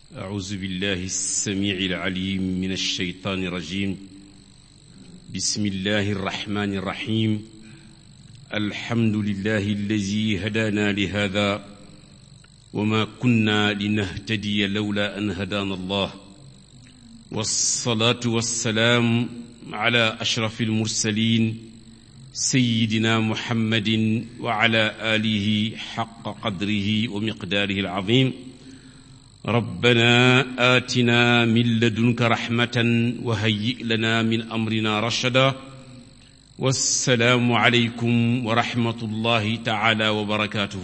أعوذ بالله السميع العليم من الشيطان الرجيم بسم الله الرحمن الرحيم الحمد لله الذي هدانا لهذا وما كنا لنهتدي لولا أن هدانا الله والصلاة والسلام على أشرف المرسلين سيدنا محمد وعلى آله حق قدره ومقداره العظيم ربنا آتنا من لدنك رحمة وهيئ لنا من أمرنا رشدا والسلام عليكم ورحمة الله تعالى وبركاته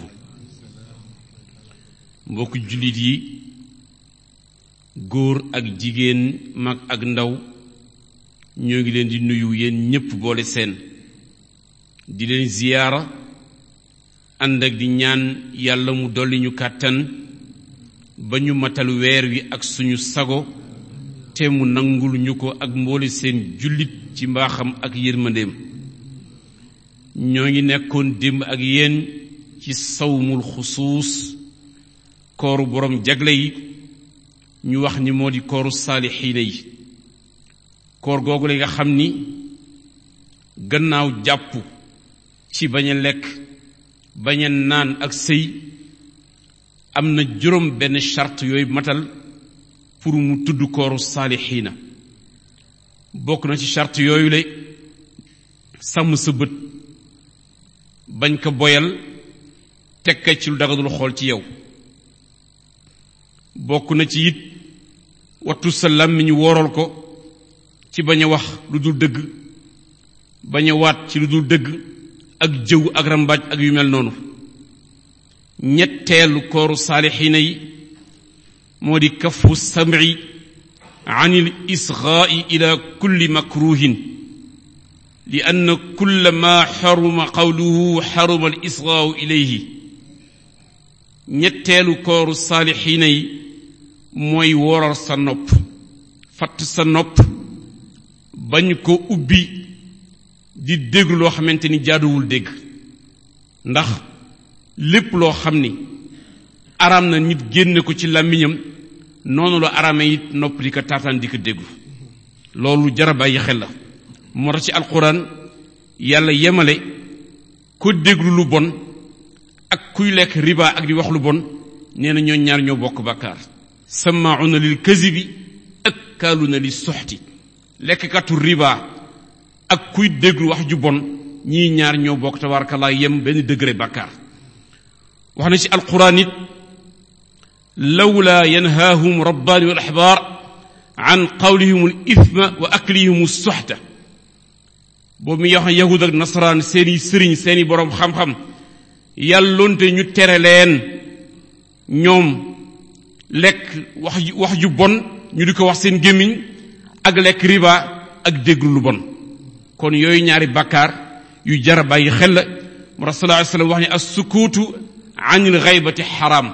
mbokk jullit yi góor ak jigéen mag ak ndaw ñoo ngi leen di nuyu yéen ñépp boole seen di leen ziyaara ànd ak di ñaan yàlla mu dolli ñu kàttan ba ñu matal weer wi ak suñu sago te mu nangul ñu ko ak mboole seen jullit ci mbaaxam ak yërmandeem ñoo ngi nekkoon démb ak yéen ci sawmul xusuus kooru boroom jagle yi ñu wax ni moo di kooru saalixiina yi koor googu la nga xam ni gannaaw jàpp ci bañ a lekk bañ a naan ak sëy am na juróom benn charte yooyu matal pour mu tudd kooru saalixiina bokk na ci charte yooyu la sàmm sa bët bañ ko boyal tekka ci lu dagadul xool ci yow bokk na ci it wattu sa làmmiñ wooral ko ci bañ a wax lu dul dëgg bañ a waat ci lu dul dëgg ak jëw ak rambaaj ak yu mel noonu ñetteelu kooru saalixiina yi moo di kafu sam'i an il isgaai ila kulli makruhin li ann kulla ma xaruma qawluhu xaruma al isgaau ilayhi ñetteelu kooru saalixiina yi mooy wooral sa nopp fatt sa nopp bañ ko ubbi di déglu loo xamante ni jaaduwul dégg ndax lépp loo xam ni araam na nit génne ko ci làmmiñam noonu la araame it nopp di ko taataan di ko déglu loolu jara bàyyi xel la moo tax ci alquran yàlla yemale ko déglu lu bon ak kuy lekk riba ak di wax lu bon nee na ñoo ñaar ñoo bokk bàkkaar samaauna lil kazibi ak kaaluna li soxti lekkkatu riba ak kuy déglu wax ju bon ñii ñaar ñoo bokk tabaarakallah yem benn degré bàkkaar wax na ci alquran it lawla yanhaahum rabbaani wal axbaar an qawlihim al ithma wa aklihim soxta boobu mi wax yahud ak nasaraan seeni sëriñ seeni boroom xam-xam yàllonte ñu tere leen ñoom lekk wax wax ju bon ñu di ko wax seen gémmiñ ak lekk riba ak déglu lu bon kon yooyu ñaari bàkkaar yu jara bàyyi xel la mu rasul sallallahu alayhi wasallam wax ne as sukuutu anil xaybati xaraam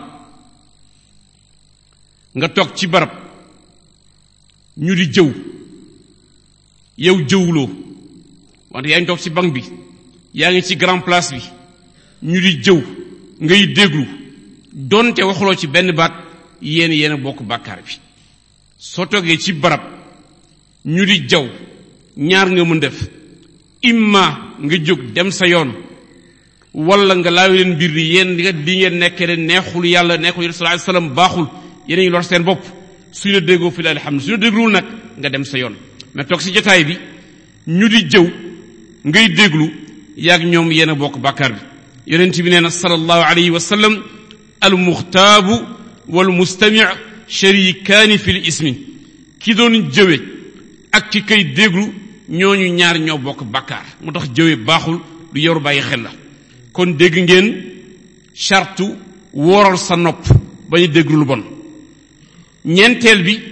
nga toog ci barab ñu di jëw yow jëwuloo wante yaa ngi toog ci banc bi yaa ngi ci grand place bi ñu di jëw ngay déglu donte waxuloo ci benn baat yéen yéen a bokk bàkkaar bi soo toogee ci barab ñu di jaw ñaar nga mën def imma nga jóg dem sa yoon wala nga laawi leen mbir ni yéen li nga di ngeen nekkee ne neexul yàlla neexul yéen sallallahu alayhi wasallam baaxul yéen a ngi lor seen bopp suñu la déggoo fi la xam ne suñu la dégluwul nag nga dem sa yoon mais toog si jotaay bi ñu di jëw ngay déglu yaag ñoom yéen a bokk bàkkaar bi yonent bi nee na sallallahu alayhi wa sallam al muxtaabu wal mustami sharikaani fi l ismi ki doon jëwe ak ki kay déglu ñooñu ñaar ñoo bokk bàkkaar moo tax jëwe baaxul lu yoru bàyyi xel la kon dégg ngeen chartu wooral sa nopp bañu déglu lu bon ñeenteel bi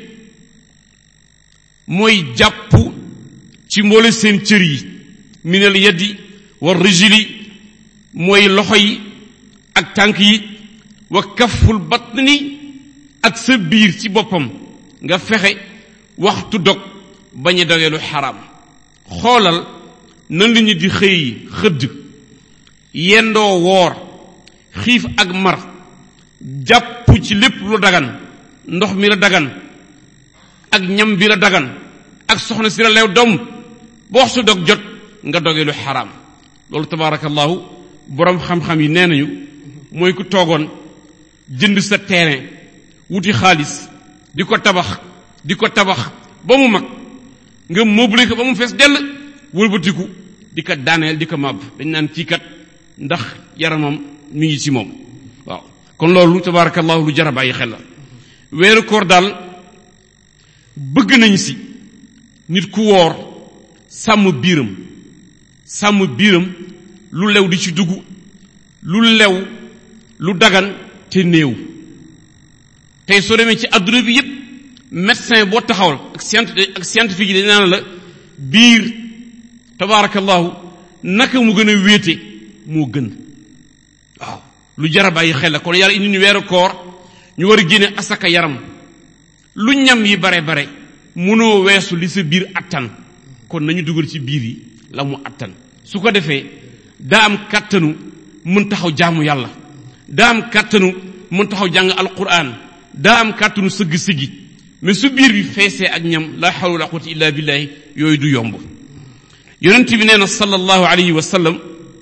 mooy jàpp ci mboole seen cër yi minal yaddi war rijili mooy loxo yi ak tànk yi wa kaful batni ak sa biir ci boppam nga fexe waxtu dog bañ a dogee lu xaraam xoolal nan la ñu di xëy xëdd yendoo woor xiif ak mar jàpp ci lépp lu dagan ndox mi la dagan ak ñam bi la dagan ak soxna si la lew doom ba waxtu dog jot nga doge lu xaraam loolu tabaarakallahu boroom xam-xam yi nee nañu mooy ku toogoon jënd sa terrain wuti xaalis di ko tabax di ko tabax ba mu mag nga meublé ko ba mu fees dell wëlbatiku di ko daaneel di ko màbb dañ naan kii kat ndax yaramam mi ngi ci moom waaw kon loolu tabaarakallahu lu jar a bàyyi xel la weeru koor daal bëgg nañ si nit ku woor sàmm biiram sàmm biiram lu lew di ci dugg lu lew lu dagan te néew tey soo demee ci adduna bi yépp médecin boo taxawal ak scient ak scientifique yi dañ naan la biir tabaarakallahu naka mu gën a wéete moo gën waaw lu jara bàyyi xel la kon yàlla indi ñu weeru koor ñu war a génne asaka yaram lu ñam yi bare bare mënoo weesu li sa biir attan kon nañu dugal ci biir yi la mu attan su ko defee daa am kàttanu mën taxaw jaamu yàlla daa am kàttanu mën taxaw jàng alquran daa am kàttanu sëgg sëggi mais su biir bi feesee ak ñam la hawla wala quwwata illa billahi yooyu du yomb yonent bi nee na sallallahu alayhi wa sallam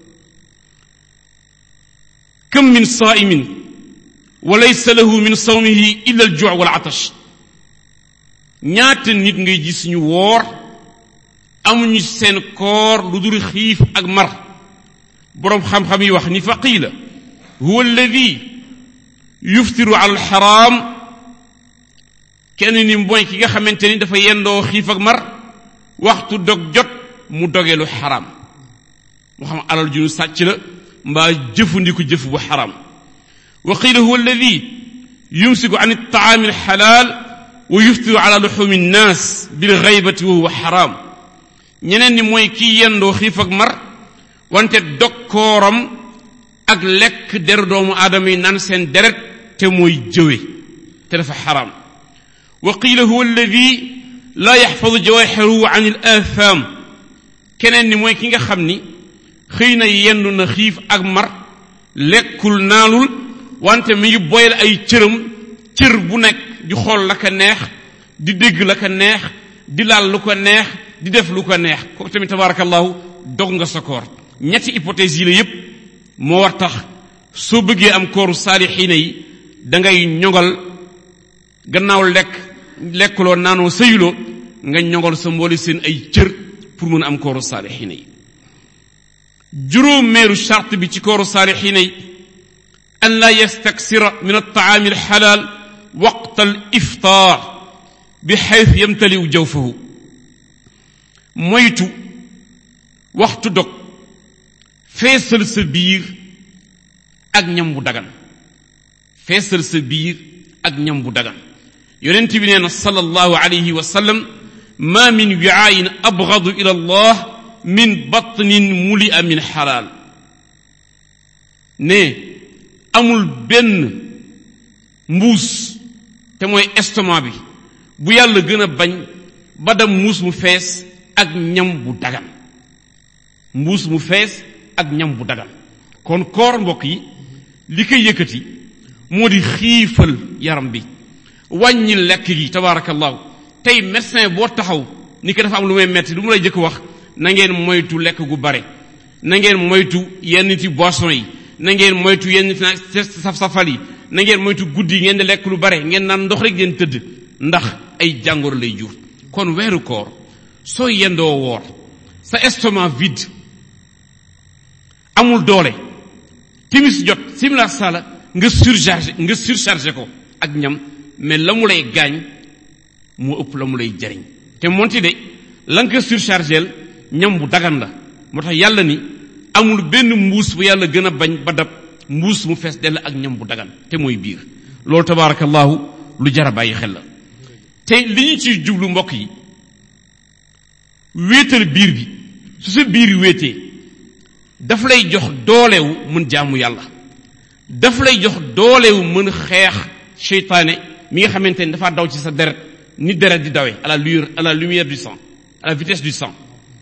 kam min saa'imin wa laysa lahu min sawmihi illa al ju' wal atash ñaata nit ngay gis ñu woor amuñu seen koor lu dul xiif ak mar boroom xam-xam yi wax ni fa qiila huwa alladi yuftiru ala alxaraam kenn ni mooy ki nga xamante ni dafa yendoo xiif ak mar waxtu dog jot mu doge lu xaraam moo xam alal ju ñu sàcc la mbaa jëfandiku jëf bu xaraam wa qiila huwa alladi yumsiku an altaami alxalaal wa yuftiru ala luxumi nnaas bil gaybati wa huwa xaraam ñeneen ni mooy kii yendoo xiif ak mar wante dog kooram ak lekk deru doomu aadama yi naan seen deret te mooy jëwe te dafa xaraam wa qiila huwa alladi laa yaxfadu jawaaxirahu an il aathaam keneen ni mooy ki nga xam ni xëy na yendu na xiif ak mar lekkul naanul wante mi ngi boyal ay cëram cër bu nekk di xool la ko neex di dégg la ko neex di laal lu ko neex di def lu ko neex kooku tamit tabaarakallahu dog nga sa koor ñetti hypothèse yi la yépp moo war tax soo bëggee am kooru saalixiina yi da ngay ñogal gannaaw lekk lekkuloo naanoo sëyuloo nga ñogal sa mboole seen ay cër pour mën a am kooru saalixiina yi juróomeeru charte bi ci kooru saalixiina yi an laa yastaksira min altaami alxalaal waqta al iftaar bi xaytu yamtaliu jawfahu moytu waxtu dog feesal sa biir ak ñam bu dagan feesal sa biir ak ñam bu dagan yonent bi nee na sallallahu alayhi wa sallam ma min wiaayin abgadu ila allah min batnin mulia min xalaal ne amul benn mbuus te mooy estomac bi bu yàlla gën a bañ ba dam mbuus mu fees ak ñam bu dagan mbuus mu fees ak ñam bu dagan kon koor mbokk yi li koy yëkkati moo di xiifal yaram bi wàññi lekk gi tabaarakallahu tey médecin boo taxaw ni ko dafa am lu may metti lu mu lay jëkk wax na ngeen moytu lekk gu bare na ngeen moytu yenn ci boisson yi na ngeen moytu yenn ci saf-safal yi na ngeen moytu guddi yi ngeen di lekk lu bare ngeen naan ndox rek ngeen tëdd ndax ay jàngoro lay jur kon weeru koor soo yendoo woor sa estomac vide amul doole timis jot simila sala nga surchargé nga surchargé ko ak ñam mais la mu lay gaañ moo ëpp la mu lay jariñ te monti de la nga ko surchargé ñam bu dagan la moo tax yàlla ni amul benn mbuus bu yàlla gën a bañ ba dab mbuus mu fees dell ak ñam bu dagan te mooy biir loolu tabaarakallahu lu jar a bàyyi xel la te li ñu ciy jublu mbokk yi wéetal biir bi su sa biir wéetee daf lay jox doolewu mën jaamu yàlla daf lay jox doolewu mën xeex seytaane mi nga xamante ni dafa daw ci sa deret ni deret di dawee à la lueur à la lumière du sang à la vitesse du sang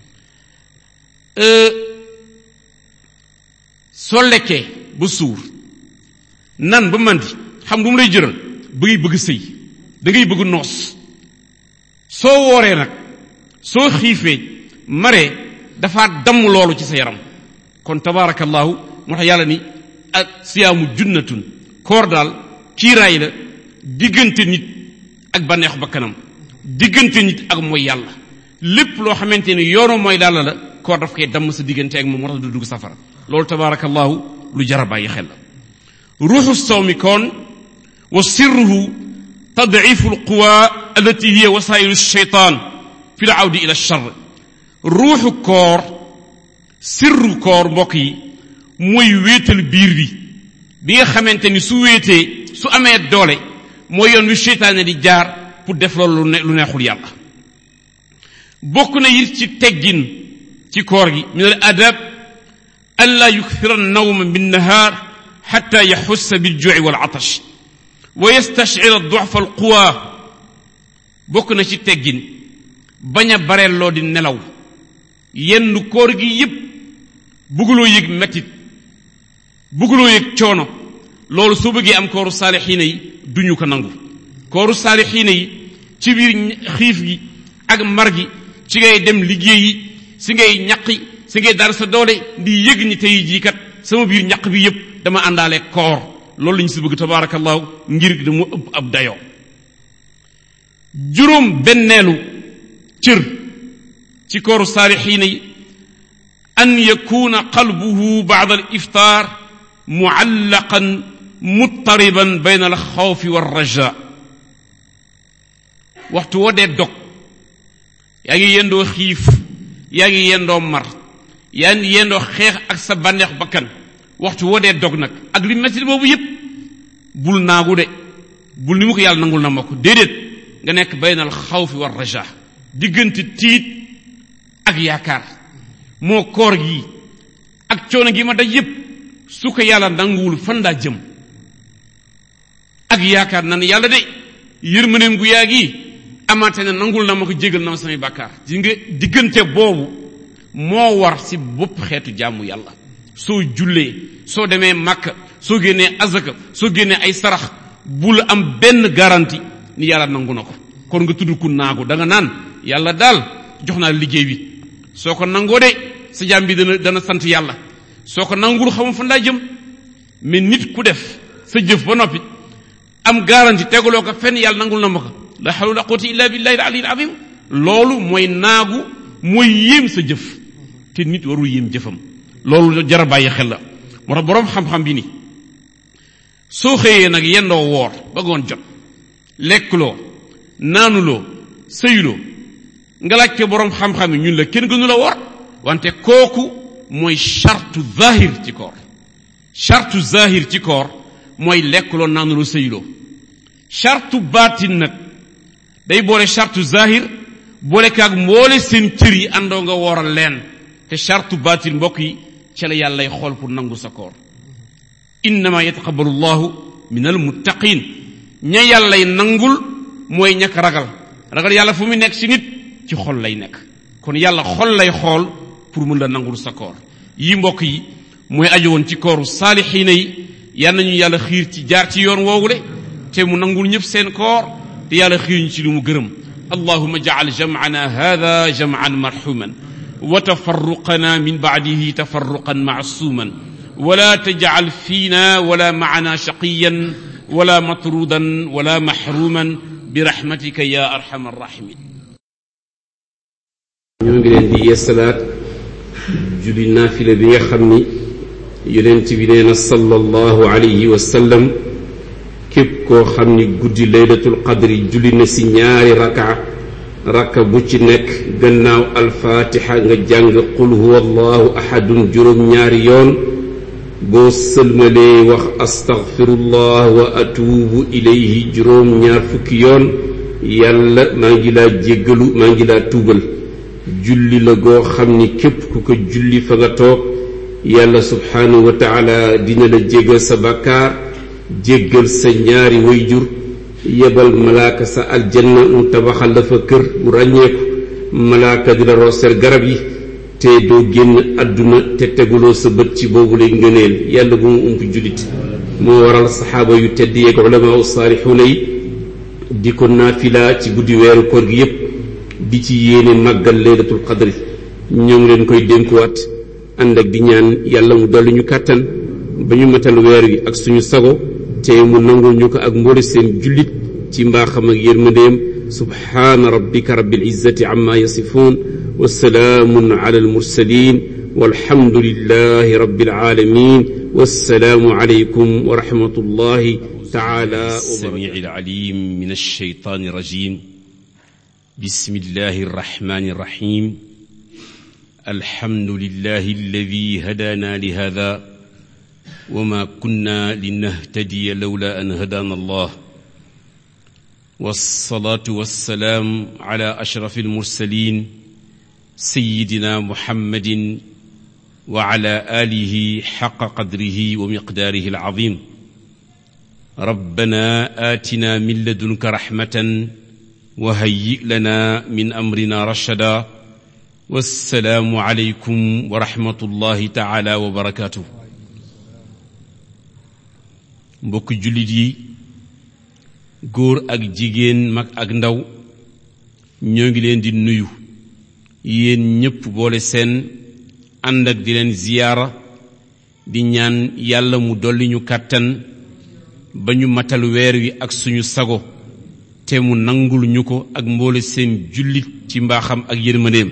soo lekkee ba suur nan ba mandi xam du mu lay jëral bëgg bëgg sëy da ngay bëgg noos soo wooree nag soo xiifee maree dafa damm loolu ci sa yaram kon tabaarakallahu moo tax yàlla ni ak siyaamu junnatun koor daal kiiraay la diggante nit ak bànneexu bakkanam diggante nit ak mooy yàlla lépp loo xamante ni yoonu mooy daal la koor daf koy damm sa diggante ak moom moo tax du dugg safara loolu tabaarakallahu lu jara bàyyi xel la ruuxu sawmi koon wa sirruhu tadcifu alquwa allati hiya wasailu shaytan fi l awdi ila char ruuxu koor sirru koor mbokk yi mooy wéetal biir bi bi nga xamante ni su wéetee su amee doole mooy yoon wi seytaane di jaar pour def loolu lu neexul yàlla bokk na it ci teggin ci koor gi min al adab an la yukthira nawma bin nahaar xatta yaxussa bil juuci wal atash wa yastashcira ducfa al quwa bokk na ci teggin bañ a bareelloo di nelaw yenn koor gi yépp bugguloo yëg mettit bugguloo yëg coono loolu soo bëggee am kooru saalixiina yi duñu ko nangu kooru saalixiina yi ci biir xiif gi ak mar gi ci ngay dem liggéeyi si ngay ñaqi si ngay dara sa doole di yëg ni tey jii kat sama biir ñaq bi yépp dama àndaale koor loolu lañu si bëgg tabaarakallahu ngir dama ëpp ab dayoo juróom benneelu cër ci kooru saalixiina yi an yakuna qalbuhu bacda al iftaar mucallaqan muttariban bayna al xawfi wa raja waxtu woo dee dog yaa ngi yendoo xiif yaa ngi yendoo mar yaa ngi yendoo xeex ak sa bànneex bakkan waxtu woo dee dog nag ak li metti boobu yépp bul naagu de bul ni mu ko yàlla nangul na ma ko déedéet nga nekk bayna al xawfi wa raja diggante tiit ak yaakaar moo koor gi ak coono gi ma daj yépp su ko yàlla nanguwul fan laa jëm ak yaakaar na ne yàlla de yërmaneem gu yaa gi amaate ne nangul na ma ko jégal na ma samay bàkkaar di nga diggante boobu moo war si bopp xeetu jàmm yàlla soo jullee soo demee màkk soo génnee azaka soo génnee ay sarax bul am benn garantie ni yàlla nangu na ko kon nga tudd ku naagu da nga naan yàlla daal jox naa liggéey bi soo ko nangoo de sa jaam bi dana dana sant yàlla soo ko nangul xamul fan laa jëm mais nit ku def sa jëf ba noppi am garantie teguloo ko fenn yàlla nangul na ma ko la hawla wala quwwata illa billahi al aliyyil azim loolu mooy naagu mooy yéem sa jëf te nit warul yéem jëfam loolu jara bàyyi xel la moo tax boroom xam-xam bi ni soo xëyee nag yendoo woor ba ngoon jot lekkuloo naanuloo sëyuloo nga laaj ko boroom xam-xam yi ñun la kenn gënu la woor wante kooku mooy chartu zahir ci koor chartu zahir ci koor mooy lekkuloo naanuloo sëyuloo chartu baatin nag day boole chartu zahir boole kaag mboole seen cër yi àndoo nga wooral leen te chartu baatin mbokk yi ca la yàlla lay xool pour nangu sa koor innama yataqabbalu llahu min almuttaqin ña yàllay nangul mooy ñàkk ragal ragal yàlla fu mu nekk ci nit ci xol lay nekk kon yàlla xol lay xool pour mun la nangul sa koor yi mbokk yi mooy aju woon ci kooru saalixiina yi yal nañu yàlla xiir ci jaar ci yoon woowu de te mu nangul ñëpp seen koor te yàlla xiir ñu ci lu mu gërëm allahuma jacal jamcana hada jamcan marxuman wa tafarruqana min bacdihi tafarruqan macsuuman wala tajcal fiina wala macana shaqiyan wala matrudan wala maxruman birahmatika ya arxam arrahimin ñoo ngi leen di yeesalaat julli naafila bi nga xam ni yonent bi nee na sallallahu alayhi wa sallam képp koo xam ni guddi laylatul qadri julli na si ñaari raka raka bu ci nekk gannaaw alfaatixa nga jàng qul huwa allahu ahadun juróom ñaari yoon boo sëlmalee wax astaghfirullah wa atuubu ilayhi juróom ñaar fukki yoon yàlla maa ngi laa jéggalu maa ngi laa tuubal julli la goo xam ni képp ku ko julli fa nga toog yàlla subhaanahu wa taala dina la jéggal sa bàkkaar jéggal sa ñaari wayjur yebal malaaka sa aljanna mu tabaxal la fa kër bu ràññeeku malaaka di la rooseel garab yi te doo génn àdduna te teguloo sa bët ci boobu lay ngëneel yàlla bu mu ump jullit moo waral saxaaba yu tedd yeeg ulamaa saalixuuna yi di ko naafila ci guddi weeru koor gi yépp di ci yéene màggal laylatul qadri ñoo ngi leen koy dénkuwaat ànd ak di ñaan yàlla mu dolli ñu kàttan ba ñu matal weer wi ak suñu sago te mu nangul ñu ko ak mboole seen jullit ci mbaaxam ak yërmandeem subhaana rabbika rabbil izzati amma yasifuun wa salaamun ala almursalin والحمد لله رب العالمين والسلام عليكم ورحمة الله تعالى السميع العليم من الشيطان الرجيم بسم الله الرحمن الرحيم الحمد لله الذي هدانا لهذا وما كنا لنهتدي لولا أن هدانا الله والصلاة والسلام على أشرف المرسلين سيدنا محمد وعلى آله حق قدره ومقداره العظيم ربنا آتنا من لدنك رحمة وهيئ لنا من أمرنا رشدا والسلام عليكم ورحمة الله تعالى وبركاته mbokk jullit yi góor ak jigéen mag ak ndaw ñoo ngi leen di nuyu yéen ñépp boole seen ànd ak di leen ziyaara di ñaan yàlla mu dolli ñu kàttan ba ñu matal weer wi ak suñu sago te mu nangul ñu ko ak mboole seen jullit ci mbaaxam ak yërmandeem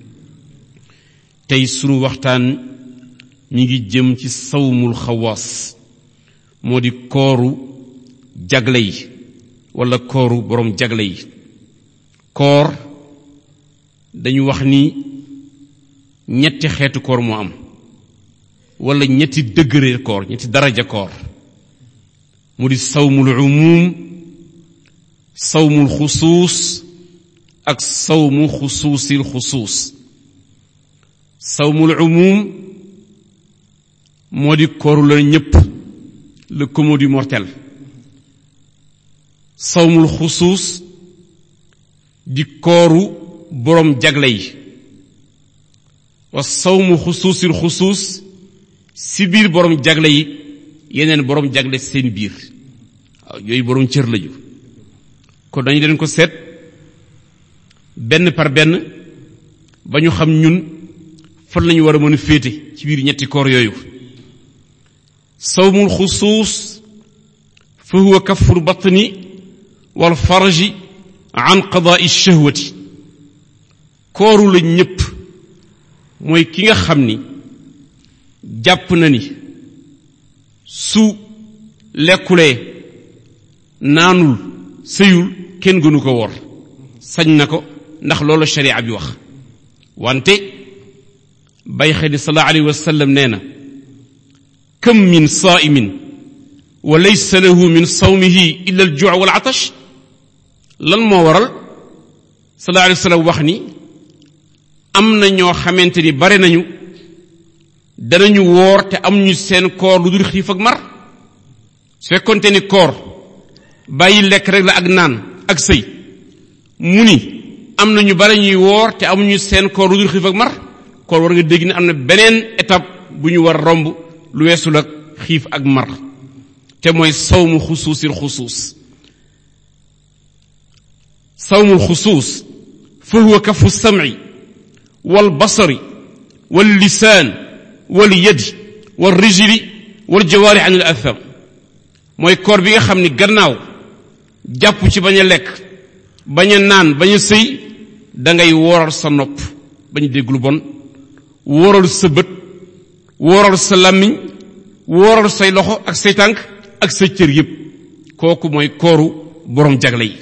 tey sunu waxtaan mi ngi jëm ci sawmul xawaas moo di kooru jagle yi walla kooru boroom jagle yi koor dañu wax ni ñetti xeetu koor moo am walla ñetti degré koor ñetti daraja koor mu di sawmul umum sawmul xusuus ak sawmu xusuusil xusuus sawmul umum moo di kooru la ñépp le commun du mortel sawmul xusuus di kooru boroom jagle yi wa sawmu xusuusil xusuus si biir boroom jagle yi yeneen boroom jagle seen biir waaw yooyu boroom cër lañu kon dañu leen ko seet benn par benn ba ñu xam ñun fan lañu war a mën a féete ci biir ñetti koor yooyu sawmul xusuus fa huwa kaful batni wal farji an qadaai shahwati kooru la ñépp mooy ki nga xam ni jàpp na ni su lekkulee naanul sëyul kenn gënu ko wor sañ na ko ndax loolu sharia bi wax wante bay xedi sallallahu alayhi wa sallam nee na kam min saa'imin wa laysa lahu min sawmihi illa al juu wal atash lan moo waral sallallahu alayhi wa sallam wax ni am na ñoo xamante ni bare nañu danañu woor te am ñu seen koor lu dul xiif ak mar su fekkonte ni koor bàyyi lekk rek la ak naan ak sëy mu ni am na ñu bare ñuy woor te amuñu seen koor lu dul xiif ak mar koor war nga dégg ne am na beneen étape bu ñu war romb lu weesul ak xiif ak mar te mooy sawmu xusuusil xusuus sawmul xusuus fa huwa kafu sam'i wal basari wal lisaan wal yadi wal rijli wal jawaari an al atham mooy koor bi nga xam ni gannaaw jàpp ci bañ a lekk bañ a naan bañ a sëy dangay wooral sa nopp bañ a dégg lu bon wooral sa bët wooral sa làmmiñ wooral say loxo ak say tànk ak sa cër yépp kooku mooy kooru boroom jagle yi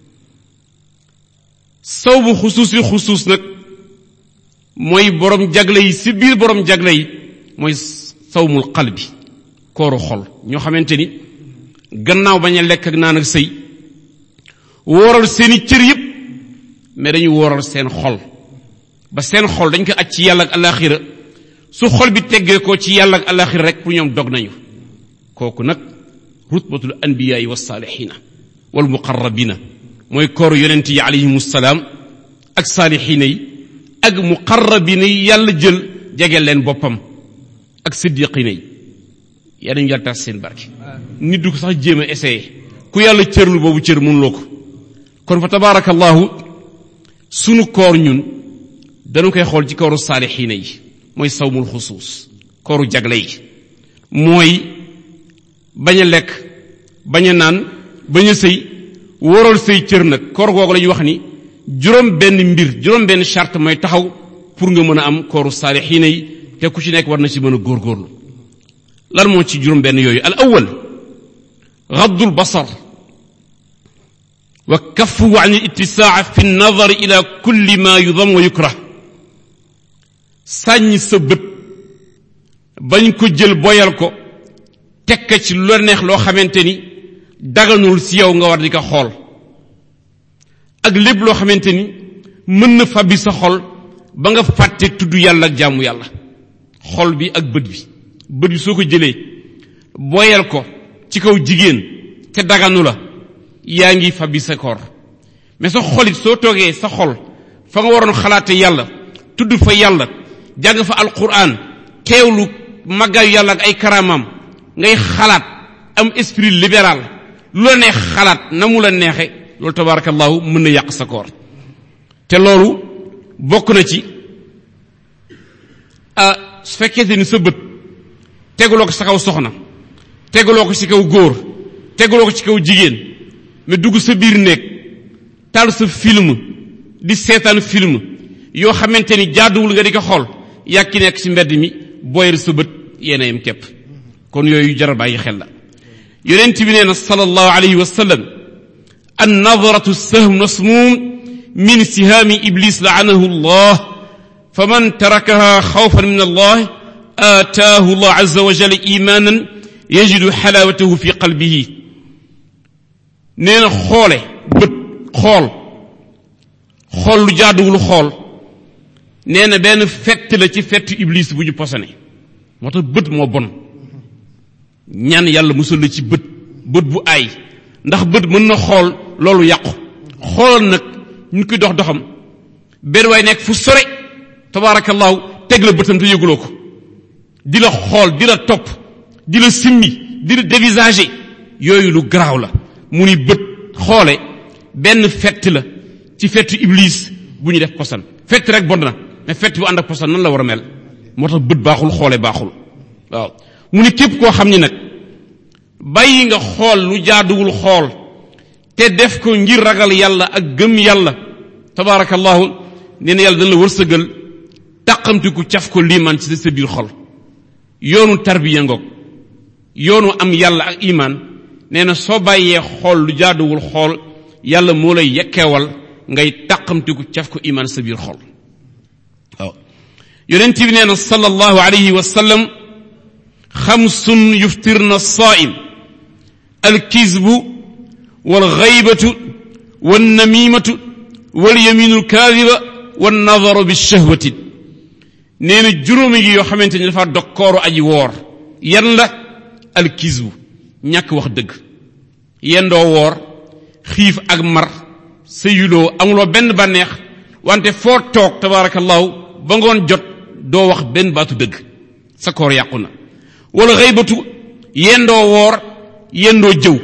saw bu xusuus yi xusuus nag mooy boroom jagle yi si biir boroom jagle yi mooy sawmul qalbi kooru xol ñoo xamante ni gannaaw bañ a lekk ak naan ak sëy wooral seeni cër yépp mais dañu wooral seen xol ba seen xol dañ ko aj ci yàlla ak alaxira su xol bi teggee ko ci yàlla ak alaxira rek pour ñoom dog nañu kooku nag rutbatul anbiyaai wa saalixina wal muqarrabina mooy kooru yonent yi alayhim salaam ak saalixina yi ak muqarrabina yi yàlla jël jegeel leen boppam ak siddiqina yi yaa dañu yàlla tax seen barke nit du ko sax jéem a essayé ku yàlla cërlu boobu cër mënuloo ko kon fa tabaarakallahu sunu koor ñun dañu koy xool ci kooru saalixiina yi mooy sawmul xusuus kooru jagle yi mooy bañ a lekk bañ a naan bañ a sëy waral say cër nag koor googu la ñuy wax ni juróom benn mbir juróom benn charte mooy taxaw pour nga mën a am kooru saalixiina yi te ku ci nekk war na ci mën a góorgóorlu lan moo ci juróom benn yooyu al awal غض البصر وكفه عن الاتساع في النظر إلى كل ما يضم ويكره ساني سبت bañ ko jël boyal ko tekk ci lu neex loo xamante ni daganul si yow nga war di ko xool ak lépp loo xamante ni mën na fabbi sa xol ba nga fàtte tudd yàlla ak jaamu yàlla xol bi ak bët bi bët bi soo ko jëlee boyal ko ci kaw jigéen te daganu la yaa ngi fabbi sa koor mais sa xolit soo toogee sa xol fa nga waroon xalaate yàlla tudd fa yàlla jàng fa alquran teewlu màggaayu yàlla ak ay karaamam ngay xalaat am esprit libéral lu la neex xalaat na mu la neexe loolu tabarakallahu mën na yàq sa koor te loolu bokk na ci ah su fekkee ni sa bët teguloo ko sa kaw soxna teguloo ko ci kaw góor teguloo ko ci kaw jigéen mais dugg sa biir néeg taal sa film di seetaan film yoo xamante ni jaaduwul nga di ko xool yàkki nekk ci mbedd mi booyal sa bët yéena yam képp kon yooyu jar a bàyyi xel la yonent bi nee na sallallahu alayhi wa sallam an nadratu sahm masmum min sihaami iblis laanahu allah faman tarakaha xawfan min allah aataahu allah azza wa jalla imanan yajidu xalaawatahu fi qalbihi nee na xoole bët xool xool lu jaaduwul xool nee na benn fett la ci fett iblis bu ñu posone moo tax bët moo bon ñaan yàlla musal la ci bët bët bu aay ndax bët mën na xool loolu yàqu xoolal nag ñu koy dox doxam benn waay nekk fu sore tabaarakallaahu teg la bëtam te yëguloo ko di la xool di la topp di la simmi di la dévisager yooyu lu garaaw la mu ni bët xoole benn fett la ci fettu iblis bu ñu def posan fett rek bon na mais fett bu ànd ak posan nan la war a mel moo tax bët baaxul xoole baaxul waaw mu ni képp koo xam ni nag bàyyi nga xool lu jaaduwul xool te def ko ngir ragal yàlla ak gëm yàlla tabaarakallahu nee na yàlla dana la wërsëgal tàqamtiku caf ko liimaan ci sa biir xol yoonu tarbiya ngoog yoonu am yàlla ak imaan nee na soo bàyyee xool lu jaaduwul xool yàlla moo lay yekkeewal ngay tàqamtiku caf ko imaan sa biir xol waaw yonent bi nee na sallallahu alayhi wa sallam xamsun yuftirna saa'im alkizbu walxaybatu wannamimatu walyaminu alkaadiba wannadaru bishahwati nee na juróomi gi yoo xamante ni dafa dog kooru aji woor yan la alkizbu ñàkk wax dëgg yendoo woor xiif ak mar sëyuloo amuloo benn bànneex wante foo toog tabaarakallahu ba ngoon jot doo wax benn baatu dëgg sa koor yàqu na wala xëybatu yendoo woor yendoo jëw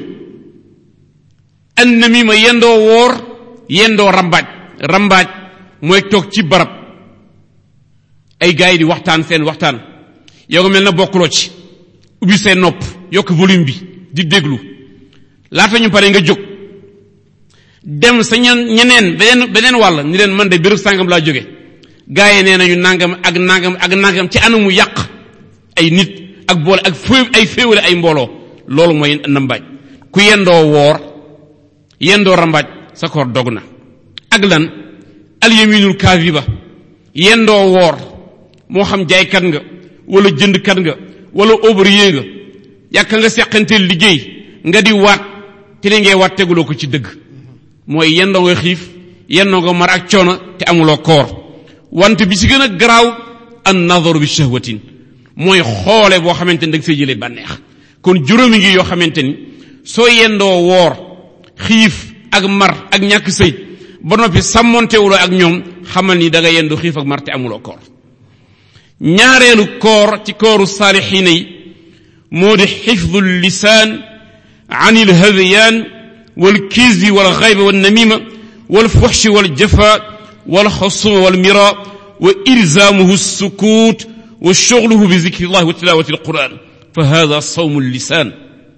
an namima yendoo woor yendoo rambaaj rambaaj mooy toog ci barab ay gars yi di waxtaan seen waxtaan yow nga mel na bokkuloo ci ubbi seen nopp yokk volume bi di déglu laata ñu pare nga jóg dem sa ñen ñeneen beneen beneen wàll ni leen man de béréb sàngam laa jóge gars yi nee nañu nangam ak nangam ak nangam ci anamu yàq ay nit ak boole ak fé ay féewale ay mbooloo loolu mooy nambaaj ku yendoo woor yendoo rambaaj sa koor dog na ak lan alyaminul kaaziba yendoo woor moo xam jaaykat nga wala jëndkat nga wala ouvrier nga yàkka nga seqanteel liggéey nga di waat te li ngay waat teguloo ko ci dëgg mooy yendoo nga xiif yendoo nga mar ak coono te amuloo koor wante bi ci gën a garaaw an nadaru bi shahwatin mooy xoole boo xamante ni da nga fay jëlee bànneex kon juróomi ngi yoo xamante ni soo yendoo woor xiif ak mar ak ñàkk sëy ba noppi sàmmontewuloo ak ñoom xamal ni da nga yendoo xiif ak mar te amuloo koor ñaareelu koor ci kooru saalixiina yi moo di xifdu lisaan an ilhadiyaan walkizbi walxayba wannamima والفحش والجفاء والخصوم والمراء وإلزامه السكوت وشغله بذكر الله وتلاوة القرآن فهذا صوم اللسان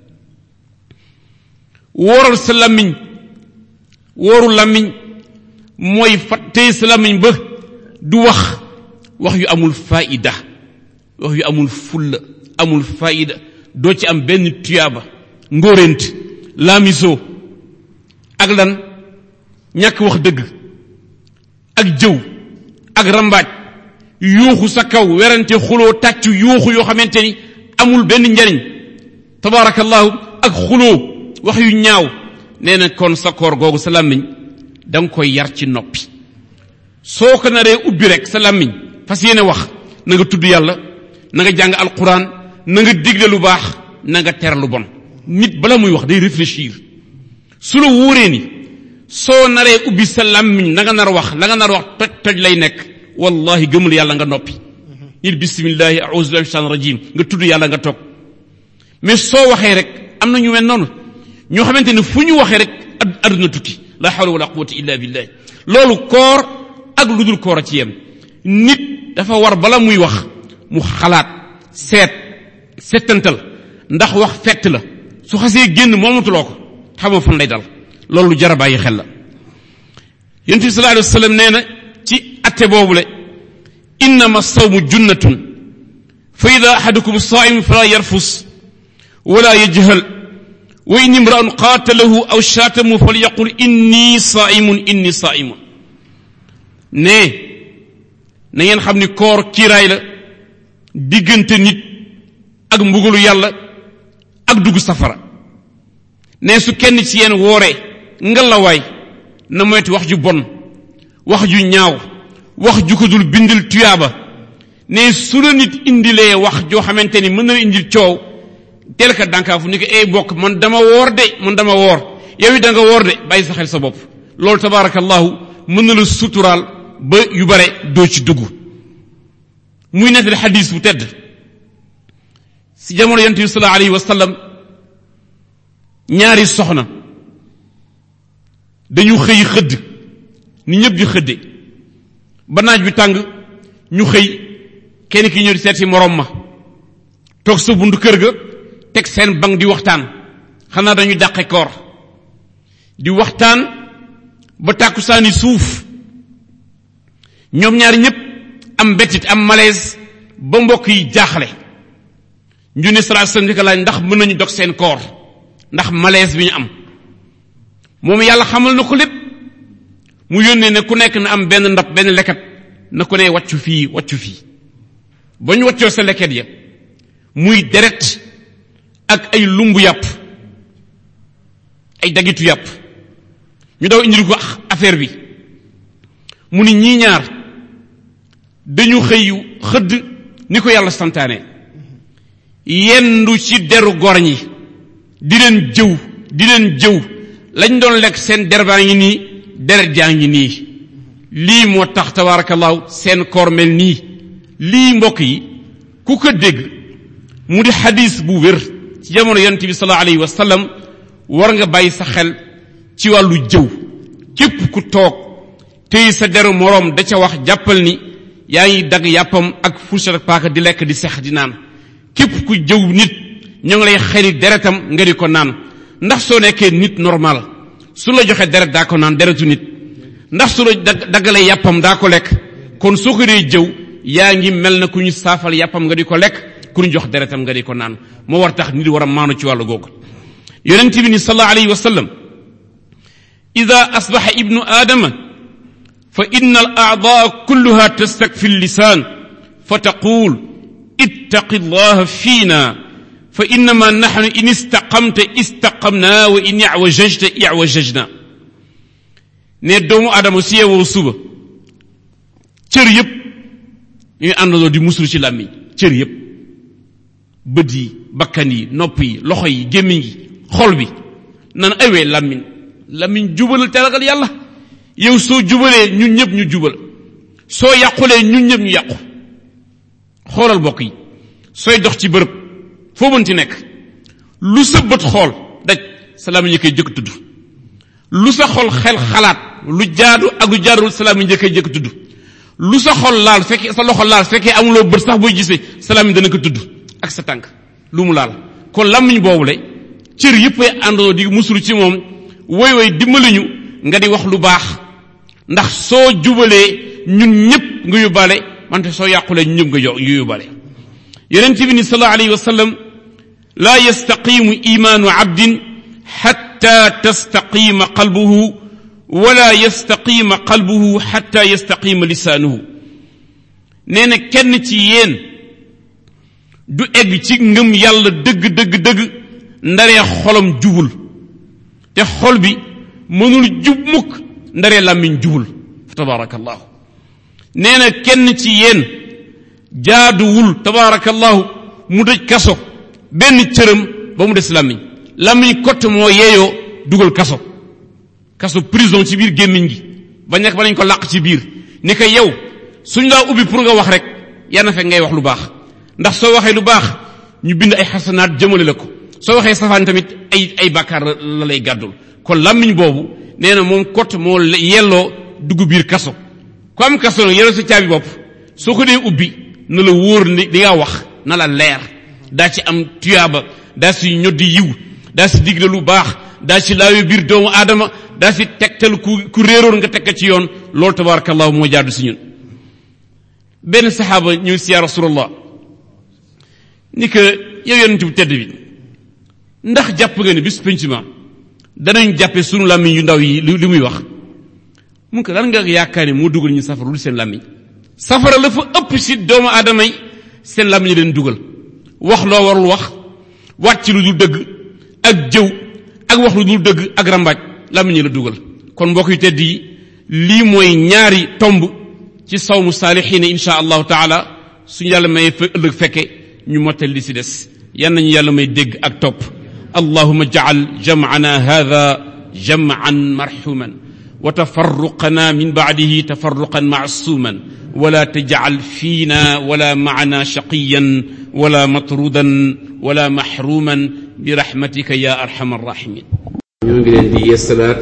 wóoral sa làmmiñ wóoru làmmiñ mooy fattee sa làmmiñ ba du wax wax yu amul faida wax yu amul fulla amul faida doo ci am benn tuyaaba ngóorent laamisoo ak lan ñàkk wax dëgg ak jëw ak rambaaj yuuxu sa kaw werante xuloo tàccu yuuxu yoo xamante ni amul benn njariñ tabaarakallahu ak xuloo wax yu ñaaw nee na kon sa koor googu sa làmmiñ da nga koy yar ci noppi soo ko naree ubbi rek sa làmmiñ fas yéene wax na nga tudd yàlla na nga jàng alquran na nga digle lu baax na nga ter lu bon nit bala muy wax day réfléchir su la wóoree ni soo naree ubbi sa làmmiñ la nga nar wax la nga nar wax toj toj lay nekk wallahi gëmul yàlla nga noppi nit bismillahi a'udhu billahi shaitan rajim nga tudd yàlla nga toog mais soo waxee rek am na ñu mel noonu ñoo xamante ne fu ñu waxee rek adduna tukki la hawla wala quwwata illa billah loolu koor ak lu dul koor a ci yem nit dafa war bala muy wax mu xalaat seet settantal ndax wax fett la su xasee génn moomatuloo ko xamoo fan lay dal loolu lu jar a bàyyi xel la yonent bi sallallahu alayhi wa sallam nee na ci atte boobule innama sawmu junnatun fa ida ahadukum saim fala yarfus wala yajhal wa in imra'un qaatalahu aw shaatamu falyaqul inni saimun inni saimun ne na ngeen xam ni koor kiiraay la diggante nit ak mbugalu yàlla ak dugg safara ne su kenn ci yéen wooree ngalawaay na moytu wax ju bon wax ju ñaaw wax ju ko dul bindil tuyaaba ne su la nit indilee wax joo xamante ni mën na la indil coow teel ka dànkaafu ni ko ay bokk man dama woor de man dama woor yow it da nga woor de bàyyi sa xel sa bopp loolu tabaarakallahu mën na la suturaal ba yu bare doo ci dugg muy nettali xadis bu tedd si jamono yonent bi sallallahu alayhi wa sallam ñaari soxna dañu xëy xëdd ni ñëpp di xëdde ba naaj bi tàng ñu xëy kenn ki ñëw di seet si morom ma toog sa buntu kër ga teg seen bang di waxtaan xanaa dañuy dàqe koor di waxtaan ba tàkkusaani suuf ñoom ñaari ñëpp am bettit am malaise ba mbokk yi jaaxle ñu ne salaa sallam di ko laaj ndax mën nañu dog seen koor ndax malaise bi ñu am moom yàlla xamal na ko lépp mu yónnee ne ku nekk na am benn ndab benn leket na ku ne wàccu fii wàccu fii ba ñu wàccoo sa leket ya muy deret ak ay lumbu yàpp ay dagitu yàpp ñu daw indil ko affaire bi mu ni ñii ñaar dañu xëy xëdd ni ko yàlla santaane yendu ci deru gor ñi di leen jëw di leen jëw lañ doon lekk seen der baa ngi nii deret jaa ngi nii lii moo tax tabaarakallaahu seen koor mel nii lii mbokk yi ku ko dégg mu di xadis bu wér ci jamono yonent bi sallallahu alayhi wa sallam war nga bàyyi sa xel ci wàllu jëw képp ku toog tey sa deru moroom da ca wax jàppal ni yaa ngi dagg yàppam ak fourchette ak paaka di lekk di sex di naan képp ku jëw nit ñoo ngi lay xëri deretam nga di ko naan ndax soo nekkee nit normal su la joxe deret daa ko naan deretu nit ndax su la daggalee yàppam daa ko lekk kon soo ko dee jëw yaa ngi mel na ku ñu saafal yàppam nga di ko lekk ku ñu jox deretam nga di ko naan moo war tax nit war a maanu ci wàllu googu yonent bi ni sallallahu alayhi wa sallam ida asbaxa ibnu aadama fa inna al aadaa kulluha tastakfi lisan fa taqul ittaqi allaha fiina fa innama naxnu in istaqamta istaqamna wa in iwajajta iwajajna ne doomu aadama su yeewoo suba cër yépp ñuy àndandoo di musul ci làmmiñ cër yépp bët yi bakkan yi nopp yi loxo yi gémmiñ yi xol bi nan awee làmmiñ làmmiñ jubalal te ragal yàlla yow soo jubalee ñun ñëpp ñu jubal soo yàqulee ñun ñëpp ñu yàqu xoolal bokk yi sooy dox ci bërëb foo mënti nekk lu sa bët xool daj sa làmmiñ koy jëkk tudd lu sa xol xel xalaat lu jaadu ak lu jaadul salaam yi njëkk njëkk tudd lu sa xol laal fekkee sa loxo laal fekkee amuloo bët sax booy gisee salaam yi dana ko tudd ak sa tànk lu mu laal kon làmmiñ boobu le cër yëpp ay àndoo di musulu ci moom woy woy dimbali ñu nga di wax lu baax ndax soo jubalee ñun ñëpp nga yóbbaale wante soo yàqulee ñun ñëpp nga yo nga yóbbaale yonent bi ni sallallahu alayhi wa sallam laa yastaqimu imaanu abdin xatta tastaqima qalbuhu wala yastaqima qalbuhu xatta yastaqima lisaanuhu nee na kenn ci yéen du egg ci ngëm yàlla dëgg dëgg dëgg ndaree xolam jubul te xol bi mënul jub mukk ndaree làmmiñ jubul fa tabaarakallahu nee na kenn ci yéen jaaduwul tabaarakallahu mu dëj kaso benn cëram ba mu des làmmiñ làmmiñ kott moo yeeyoo dugal kaso kaso prison ci biir gémmiñ gi ba nekk ba nañ ko làq ci biir ni ko yow suñ laa ubbi pour nga wax rek yal na fekk ngay wax lu baax ndax soo waxee lu baax ñu bind ay xasanaat jëmale la ko soo waxee safaan tamit ay ay bàkkaar la lay gàddul kon làmmiñ boobu nee na moom kott moo yelloo dugg biir kaso ku am kaso nag yelloo sa caabi bopp soo ko dee ubbi na la wóor ni li nga wax na la leer daa ci am tuyaaba daa si ñoddi yiw daa si digle lu baax daa si laawe biir doomu aadama daa si tegtal ku ku réeroon nga tegka ci yoon loolu tabarakallahu moo jaadu si ñun benn saxaaba ñëw si ya rasulallah ni que yow yonent bu tedd bi ndax jàpp nga ne bis penc ma danañ jàppe sunu làmmiñ yu ndaw yi li muy wax mun ko lan nga yaakaar ne moo dugal ñu safara lu seen làmmiñ safara la fa ëpp si doomu aadama yi seen làmmiñ leen dugal wax loo warul wax wàcc lu dul dëgg ak jëw ak wax lu dul dëgg ak rambaaj làmmiñ la dugal kon mbokk yu tedd yi lii mooy ñaari tomb ci sawmu saalixiina insha allahu taala suñu yàlla may fa ëllëg fekke ñu mottal li si des yan nañu yàlla may dégg ak topp allahuma jacal jamcana hada jamcan marxuman wa tafarruqana min bacdihi tafarruqan macsuuman wala tajcal fiina wala macna shaqiyan wala matrudan wala maxruman birahmatika ya arxama arraximin ñoo ngi leen di yeesalaat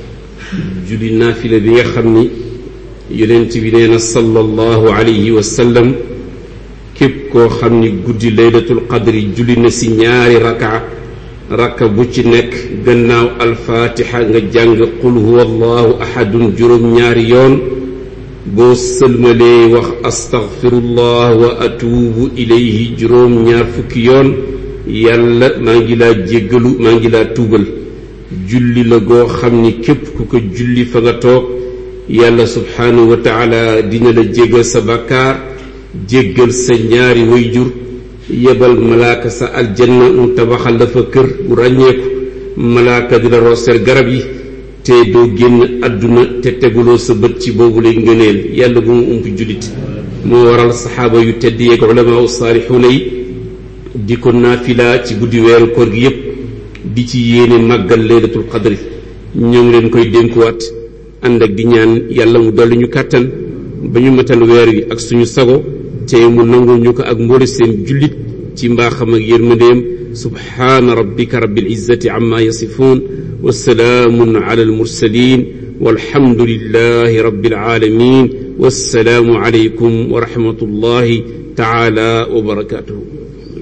julli naafila bi nga xam ni yonent bi nee na sallallahu alayhi wa sallam képp koo xam ni guddi laylatul qadri julli na si ñaari raka raka bu ci nekk gannaaw alfaatixa nga jàng qul huwa allahu ahadun juróom ñaari yoon boo sëlmalee wax astaghfirullah wa atuubu ilayhi juróom ñaar fukki yoon yàlla maa ngi laa jéggalu maa ngi laa tuubal julli la goo xam ni képp ku ko julli fa nga toog yàlla subhaanahu wa taala dina la jéggal sa bakkaar jéggal sa ñaari wayjur yebal malaaka sa aljanna mu tabaxal la fa kër bu ràññeeku malaaka di la rooseel garab yi te doo génn àdduna te teguloo sa bët ci boobu lay ngëneel yàlla bu mu ump jullit moo waral saxaaba yu tedd yeeg ulamaa saalixuuna yi di ko naafila ci guddi weeru koor gi yépp di ci yéene màggal laylatul qadri ñoo ngi leen koy dénkuwaat ànd ak di ñaan yàlla mu dolli ñu kàttan ba ñu matal weer wi ak suñu sago te mu nangul ñu ko ak mboole seen jullit ci mbaaxam ak yërmandeem subhaana rabbika rabbil izzati amma yasifuun wa salaamun ala almursalin walhamdulillahi rabbil alamin wassalaamu alaykum wa rahmatullahi taala wa barakatuhu